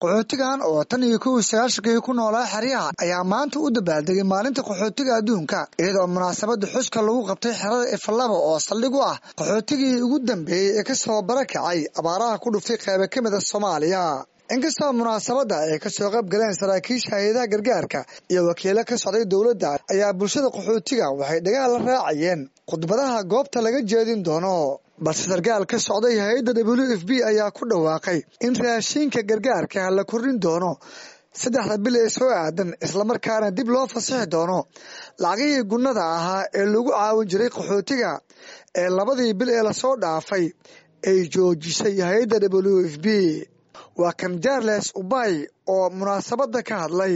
qaxootigan oo tan iyo kow sagaashankii ku noolaa xeryaha ayaa maanta u dabaaldegay maalinta qaxootiga adduunka iyadoo munaasabada xuska lagu qabtay xerada ifalaba oo saldhig u ah qaxootigii ugu dambeeyey ee kasoo barakacay abaaraha ku dhuftay qayba ka mid a soomaaliya inkastoo munaasabadda ay kasoo qayb galeen saraakiisha hay-adaha gargaarka iyo wakiilo ka socday dowladda ayaa bulshada qaxootiga waxay dhagaha la raacayeen khudbadaha goobta laga jeedin doono balse sarkaal ka socday hay-adda w f b ayaa ku dhawaaqay in raashiinka gargaarka la kordhin doono saddexda bil ee soo aadan islamarkaana dib loo fasixi doono lacagihii gunnada ahaa ee lagu caawin jiray qaxootiga ee labadii bil ee lasoo dhaafay ay joojisay hay-adda w f b waa kan jarles ubay oo munaasabadda ka hadlay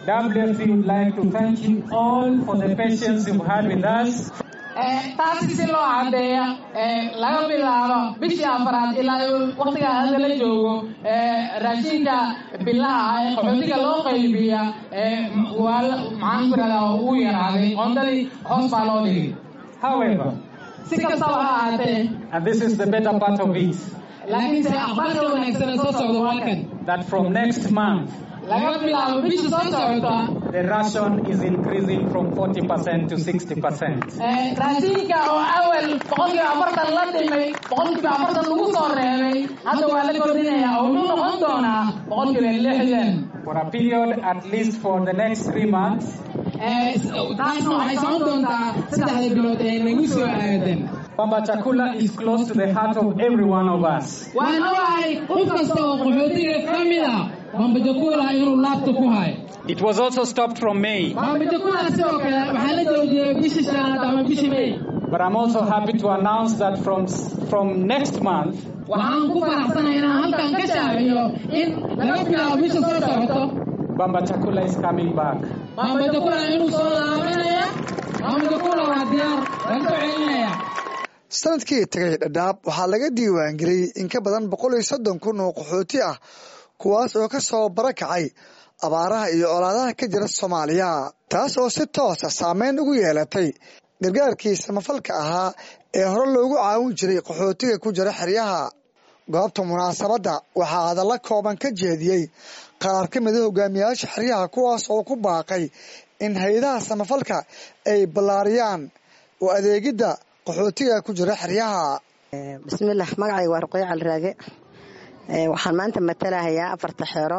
taasi si loo cadeeya laga bilaabo bishii afaraad ilaa waktiga hadda la joogo raashinka bilaha ah ee qaxootiga loo qaybiya waa maxaan ku irahdaa uu yaraaday qoondadii hoos baa loo dhigay However, si kastaba ha ahaatee and this is the better part of it, laakiinse akhbaarka wanaagsan ee soo socda waa kan that from next month, laga bilaabo bisha soo socota the ration is increasing from 40% to 60%. raashinka oo awal boqolkiiba afartan la dhimay boqolkiiba afartan lagu soo reebay hadda waa la kordhinaya oo wuxuu noqon doonaa boqolkiiba lixdan For a period at least for the next three months, taasna waxay socon doontaa saddexda bilood ee nagu soo aadan Bamba Chakula is close to the heart of every one of us. waan ogahay qof kasta oo qaxootiga ka mid a bambajakula inuu laabta ku hayo It was also stopped from May, bambajakula sidoo kale waxaa la joojiyey bishii shanaad ama bishii may but I'm also happy to announce that from, from next month, waxaan ku faraxsanahay inaan halkan ka shaaciyo in laga bilaabo bisha soo socoto Bamba Chakula is coming back. bambajakula inuu soo laabanaya bambajakula waa diyaar laga soo celinaya sanadkii tagay dhadhaab waxaa laga diiwaangeliyey in ka badan boqol iyo soddon kun oo qaxooti ah kuwaas oo ka soo barakacay abaaraha iyo colaadaha ka jira soomaaliya taas oo si toosa saameyn ugu yeelatay gargaarkii samafalka ahaa ee hore loogu caawin jiray qaxootiga ku jira xeryaha goobta munaasabadda waxaa hadalla kooban ka jeediyey qaar ka mida hogaamiyayaasha xeryaha kuwaas oo ku baaqay in hay-adaha samafalka ay ballaariyaan oo adeegidda qaxootiga ku jira xeryaha bismillaah magacayga waa ruqyo caliraage waxaan maanta matalahayaa afarta xeero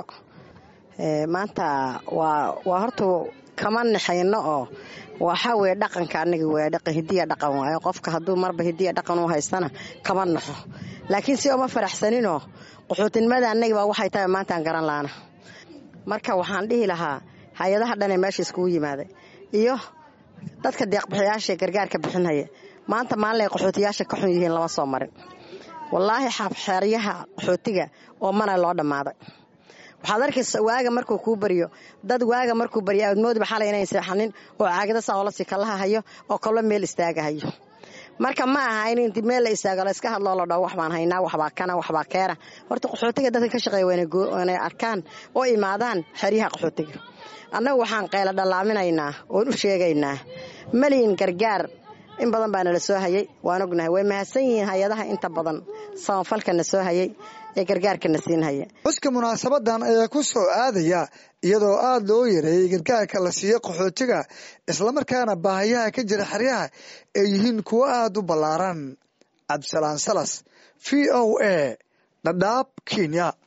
maanta waa waa horta kama naxayno oo waxaa weye dhaqanka anaga waa dhaqan hidiya dhaqan waayo qofka hadduu marba hidiya dhaqan u haystana kama naxo laakiin si oma faraxsaninoo qaxootinimada anagibaa waxay tahay maantaan garan laana marka waxaan dhihi lahaa hay-adaha dhanee meesha iskugu yimaaday iyo dadka deeqbixiyaasha gargaarka bixinhaya maanta maalinay qaxootiyaasha ka xun yihiin lama soo marin wallaahi xeeryaha qaxootiga oo mana loo dhammaaday waxaad arkaysa waaga markuu kuu baryo dad waaga markuu baryo aadmoodiba xalay inayn seexanin oo caagada saolasi kalaha hayo oo kallo meel istaaga hayo marka ma aha in inti meel la istaago la iska hadloo la dhaho waxbaan haynaa waxbaa kana waxbaa keena horta qaxootiga dadka ka shaqeeya waa inay arkaan oo imaadaan xeryaha qaxootiga annagu waxaan qayla dhallaaminaynaa oon u sheegaynaa maliyin gargaar in badan baa nala soo hayay waan ognahay way mahadsan yihiin hay-adaha inta badan samafalkana soo hayay ee gargaarkana siin haya xuska munaasabadan ayaa ku soo aadaya iyadoo aada loo yareeyey gargaarka la siiyo qaxootiga islamarkaana baahayaha ka jira xeryaha ay yihiin kuwo aada u ballaaran cabdisalaan salas v o a dhadhaab kenya